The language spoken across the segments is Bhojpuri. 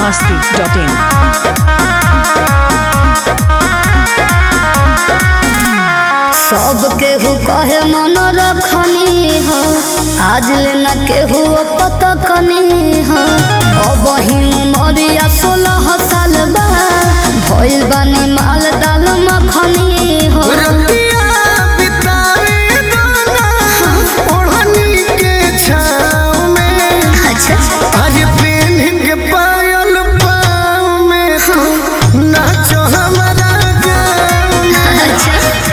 biharmasti.in सब केहू कहे मन रखनी हो आज लेना केहू पता कनी हो अब ही मरिया सोलह साल बा भइल बानी माल दाल मखनी हो रतिया बितावे दाना ओढ़नी के छाँव में अच्छा आज पेन के पायल पाँव में तू नाचो हमारा गाँव में अच्छा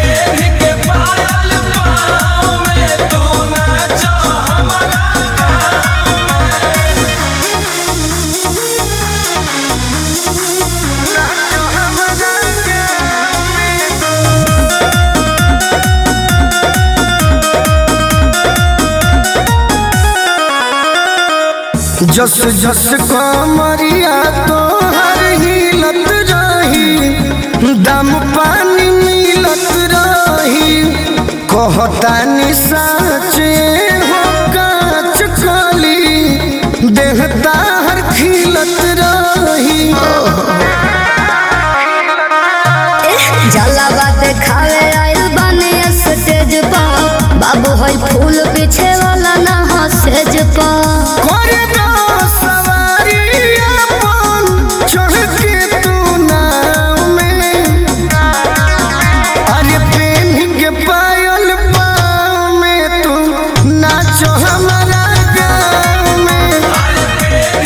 नाचो हमारा गाँव में जस जस कमरिया तो हर हिलत रही दम पानी मिलत रही कहतानी साचे हो काच कली देहता हर खिलत रही जला बात खावे आइल बानी स्टेज पर बाबू है फूल पीछे वाला ना हो सेज पर करे दो सवारी अपन चढ़ के तू नाव में अरे पेन के पायल पाँव में तू नाचो हमारा गाँव में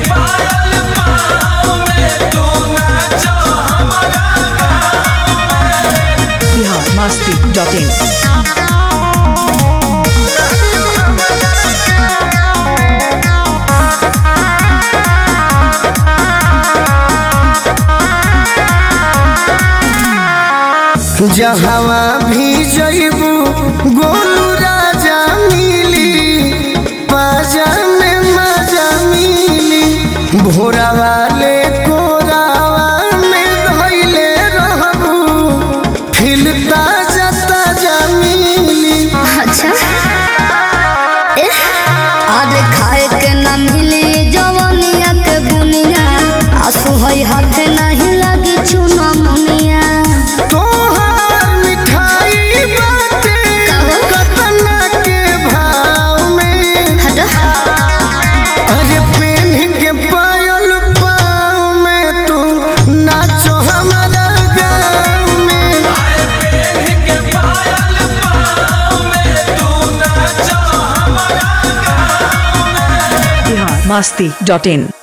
biharmasti.in जहवा भी जइबू गोलू राजा मिली पाजा में मजा मिली भोरा वाले कोरावा में धइले रहबू खिलता जता जमीली अच्छा एह, आज खाए के ना मिली जवनिया के बुनिया आंसू है हाथ नहीं लगी चुना मुनिया तोहार मिठाई बाटे कहो। कतना के भाव में हटो अरे पेन के पायल पाँव में तू नाचो हमारा गाँव में biharmasti.in